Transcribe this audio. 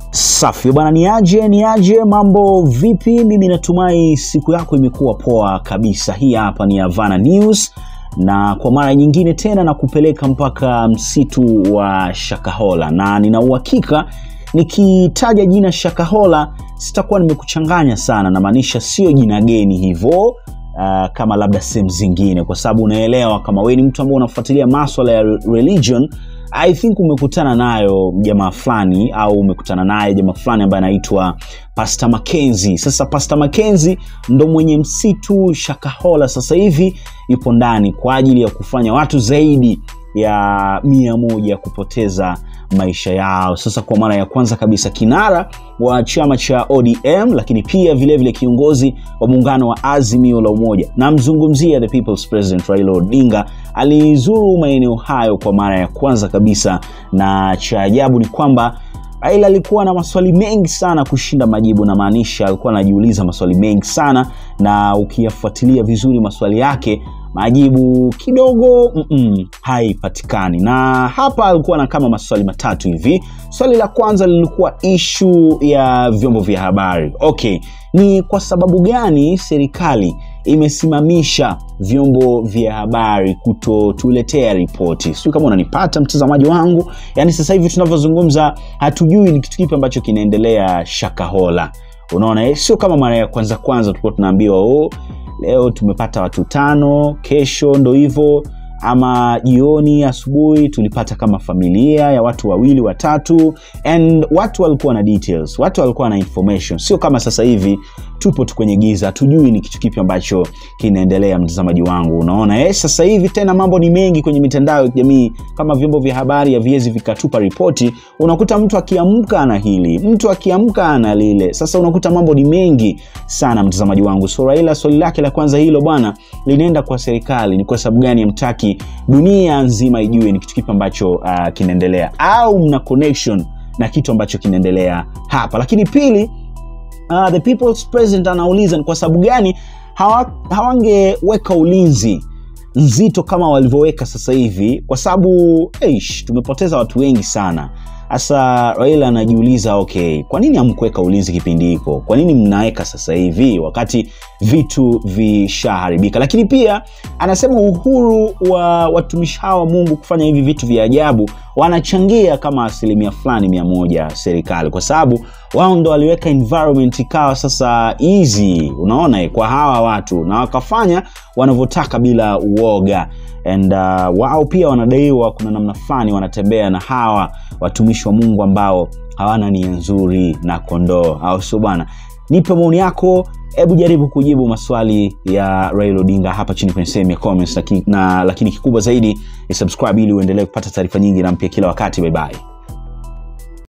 Safi bwana, ni aje ni aje, mambo vipi? Mimi natumai siku yako imekuwa poa kabisa. Hii hapa ni Havana News na kwa mara nyingine tena na kupeleka mpaka msitu wa Shakahola, na nina uhakika nikitaja jina Shakahola sitakuwa nimekuchanganya sana, namaanisha sio jina geni hivyo uh, kama labda sehemu zingine, kwa sababu unaelewa kama wewe ni mtu ambaye unafuatilia maswala ya religion I think umekutana nayo jamaa fulani au umekutana naye jamaa fulani ambaye anaitwa Pastor Mackenzie. Sasa Pastor Mackenzie ndo mwenye msitu Shakahola, sasa hivi yupo ndani kwa ajili ya kufanya watu zaidi ya mia moja kupoteza maisha yao. Sasa kwa mara ya kwanza kabisa kinara wa chama cha ODM, lakini pia vilevile vile kiongozi wa muungano wa Azimio la Umoja, namzungumzia the People's President Raila Odinga, alizuru maeneo hayo kwa mara ya kwanza kabisa, na cha ajabu ni kwamba Raila alikuwa na maswali mengi sana kushinda majibu, na maanisha alikuwa anajiuliza maswali mengi sana, na ukiyafuatilia vizuri maswali yake majibu kidogo mm -mm, haipatikani. Na hapa alikuwa na kama maswali matatu hivi. Swali la kwanza lilikuwa ishu ya vyombo vya habari. Okay, ni kwa sababu gani serikali imesimamisha vyombo vya habari kutotuletea ripoti? Sijui kama unanipata mtazamaji wangu, yaani sasa hivi tunavyozungumza hatujui ni kitu kipi ambacho kinaendelea Shakahola. Unaona eh? Sio kama mara ya kwanza kwanza tulikuwa tunaambiwa oh, leo tumepata watu tano, kesho ndo hivyo, ama jioni, asubuhi tulipata kama familia ya watu wawili watatu, and watu walikuwa na details, watu walikuwa na information. Sio kama sasa hivi tupo tu kwenye giza, hatujui ni kitu kipi ambacho kinaendelea. Mtazamaji wangu, unaona eh? Sasa hivi tena mambo ni mengi kwenye mitandao ya kijamii, kama vyombo vya habari haviwezi vikatupa ripoti, unakuta mtu akiamka ana hili, mtu akiamka ana lile. Sasa unakuta mambo ni mengi sana, mtazamaji wangu. So Raila swali lake la kwanza hilo bwana, linaenda kwa serikali, ni kwa sababu gani hamtaki dunia nzima ijue ni kitu kipi ambacho uh, kinaendelea, au mna connection na kitu ambacho kinaendelea hapa? Lakini pili Uh, the people's president anauliza ni kwa sababu gani hawa, hawangeweka ulinzi nzito kama walivyoweka sasa hivi, kwa sababu eish, tumepoteza watu wengi sana. Sasa Raila anajiuliza okay, kwa nini hamkuweka ulinzi kipindi hiko? Kwa nini mnaweka sasa hivi wakati vitu vishaharibika? Lakini pia anasema uhuru wa watumishi hawa wa Mungu kufanya hivi vitu vya ajabu wanachangia kama asilimia fulani mia moja serikali, kwa sababu wao ndo waliweka environment ikawa sasa easy, unaona, kwa hawa watu na wakafanya wanavyotaka bila uoga and uh, wao pia wanadaiwa kuna namna fulani wanatembea na hawa watumishi wa Mungu ambao hawana nia nzuri na kondoo, au sio bwana? Nipe maoni yako, hebu jaribu kujibu maswali ya Raila Odinga hapa chini kwenye sehemu ya comments, na lakini kikubwa zaidi ni subscribe ili uendelee kupata taarifa nyingi na mpya kila wakati. Bye bye.